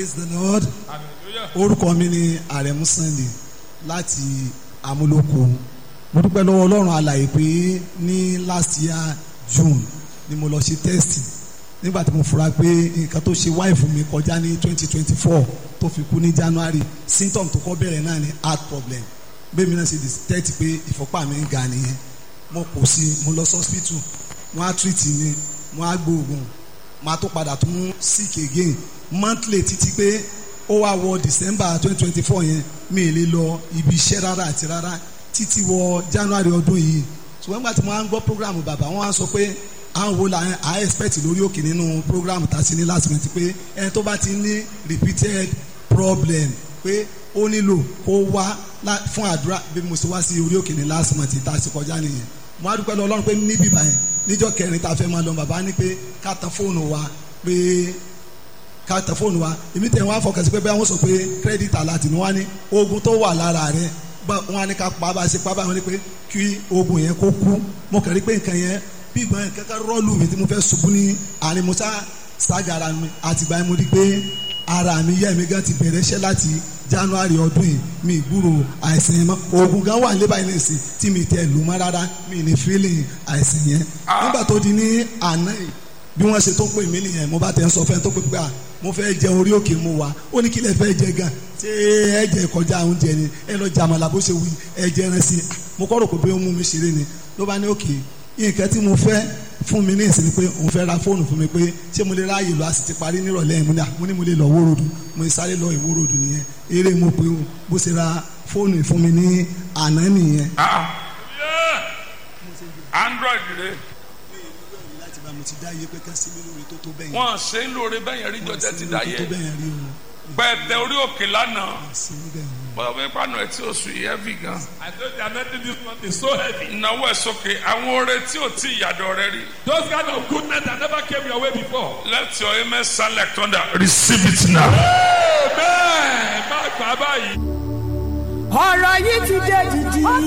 praise the lord orúkọ mi ni àrẹ̀mú sunday láti amúlòkó mo dúpẹ́ lọ́wọ́ ọlọ́run alàyè pé ní last year june ni mo lọ ṣe test nígbà tí mo fura pé nǹkan tó ṣe wáìfù mi kọjá ní twenty twenty four tó fi kú ní january symptom tó kọ́ bẹ̀rẹ̀ náà ni heart problem bẹ́ẹ̀ mi náà ṣe detect pé ìfọ́pá mi ń ga nìyẹn mo kò sí mo lọ sí hospital wọ́n á treat mi wọ́n á gbóògùn máa tó padà tún sick again monthly títí pé ó wá wọ december twenty twenty four yẹn mi ì lè lọ ibi iṣẹ́ rárá àti rárá títí wọ january ọdún yìí ṣùgbọ́n nígbà tí mo máa ń gbọ́ program bàbá wọn á sọ pé àwọn wo la à expect lórí òkè nínú program tá a sí ní last month pé ẹni tó bá ti ní repeated problem pé ó nílò kó wá fún àdúrà bí mo ṣe wá sí orí òkè ní last month tá a sì kọjá nìyẹn mo á dúpẹ́ lọ ọlọ́run pé níbí báyẹn níjọ́ kẹrin tá a fẹ́ máa lọ bàbá ní pé ká tan fóònù wa pé ká tan fóònù wa èmi tẹ̀ wọ́n á fọkàn sí pé bẹ́ẹ̀ wọ́n sọ pé credit alert ni wọ́n á ní oògùn tó wà lára rẹ̀ wọ́n á ní ká pa bá a ṣe pa bá wọn ní pé kí oògùn yẹn kó kú mo kàn rí pé nǹkan yẹn bí ìgbọ́n yẹn kankan rọ́ọ̀lù mi tí mo fẹ́ ṣubú ní àárín musa ságara mi àtìgbà yẹn mo rí pé ara mi yẹ́ mi gan ti bẹ̀rẹ̀ iṣẹ́ láti january ọdún yìí mi gbúrò àìsàn yẹn mọ́ oògùn gan wà níbà yìí nìsín tí mi tẹ̀ lù mọ́ rárá mi ní feeling àìsàn yẹn nígbà tó di ní àná yìí bí wọ́n ṣe tó pè mí nìyẹn mo bá tẹ̀ ń sọ fẹ́ tó pè pé à mo fẹ́ jẹ orí òkè mo wà ó ní kí lẹ fẹ́ jẹ gan ṣé ẹ jẹ kọjá oúnjẹ ni ẹ lọ jàmàlà bó ṣe wí ẹ jẹ ẹran sí i mo kọ́ rò pé ó mú mi ṣeré ni ló bá ní òkè nǹkan tí mo fẹ́ fún mi ní ìsinmi pé òun fẹ́ ra fóònù fún mi pé ṣé mo lè ráàyè lọ a sì ti parí nírọ̀lẹ́ yìí mo ní mo lè lọ wórodù mo sáré lọ ìwórodù nìyẹn eré mo pé o bó ṣe ra fóònù fún mi ní àná nìyẹn. android rẹ láti bá mo ti dá iye pé ká sí mi lórí tó tó bẹ́yẹn. wọn ṣe ń lóore bẹ́yẹn rí jọjẹ ti dá yẹ tó bẹ́yẹn rí o. pẹ̀tẹ orí òkè lánàá sí níbẹ̀ ni. bọ́dọ̀ bí pàánù ẹ̀ tí ó sùn yìí heavy gan. I know the anointing this month is so heavy. ìnáwó ẹ̀ sókè àwọn oore tí ò tí ìyàdọ̀ rẹ rí. Those kind of goodness that never came your way before. let your amen sound like thunder receive it now. Amen. Má gbà báyìí. ọ̀rọ̀ yìí ti dé dìdì.